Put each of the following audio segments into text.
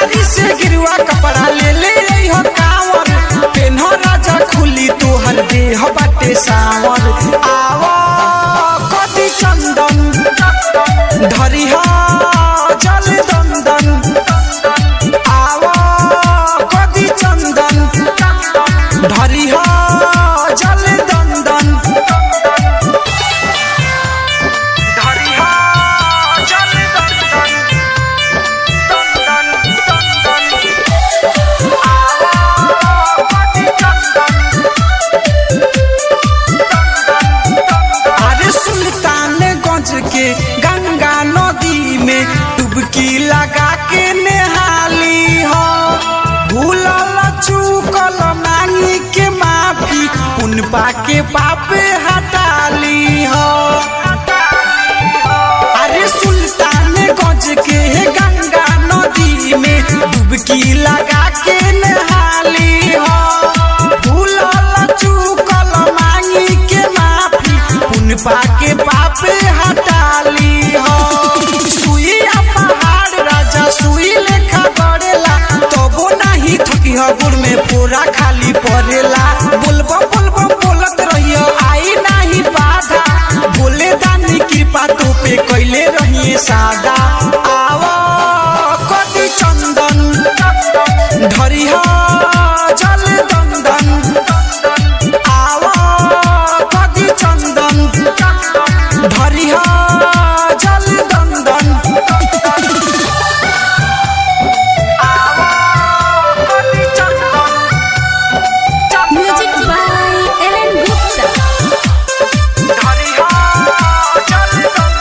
मोतिहारी से गिरुआ कपड़ा ले ले हो कांवर पेन्ह राजा खुली तोहर देह बाटे सावर आवा कदी चंदन धरिहा जल दंदन आवा कदी चंदन धरिहा जल दंदन धरिहा जल दंदन दंदन दंदन आवा कदी चंदन अरे सुल्तानगंज के गंगा नदी में डुबकी लगा के नहाली हो भूलल चूकल मांगी के माफी उन पाके पापे हटाली हो अरे सुल्तानगंज के गंगा नदी में डुबकी लगा के नहाली हो भूलल चूकल मांगी के माफी उन पाके पापे हटाली हो सुइया पहाड़ राजा सुई लेखा गड़ेला तबो नाही थकी गुड़ में पूरा खाली पड़ेला बोलबम बोलबम बोलत रहियो आई नाही बाधा बोले दानी कृपा तो पे कैले रहिए सादा आवा कति चंदन धरिहा जल दंदन आवा कति चंदन धरिहा जल दंदन आवा कति चंदन Music by Ellen Gupta. धरिहा जल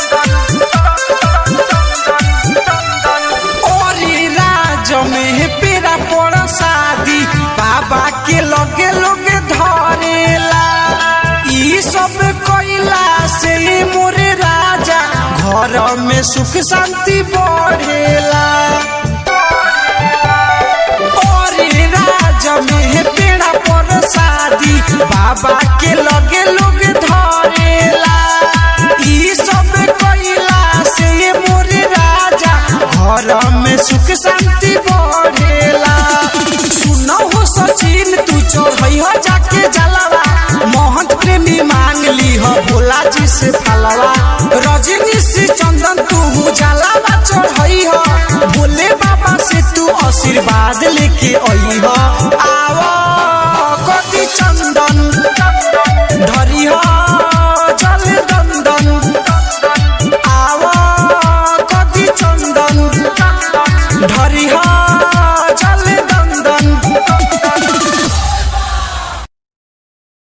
दंदन ओरी राज में पेरा पड़ शादी बाबा के लगे लगे धरेला ई सब कोइला से मोरे राजा घर में सुख शांति बढ़ेला ओरी राज में पेड़ा पर शादी बाबा के लगे लोग धरेला ई सब कोइला से मोरे राजा घर में सुख शांति बढ़ेला सुनो हो सचिन तू चढ़ई हो जाके जलावा मोहन प्रेमी मांग ली हो भोला जी से फलवा रजनी से चंदन तू जलावा चढ़ई हो भोले बाबा से तू आशीर्वाद लेके आई हो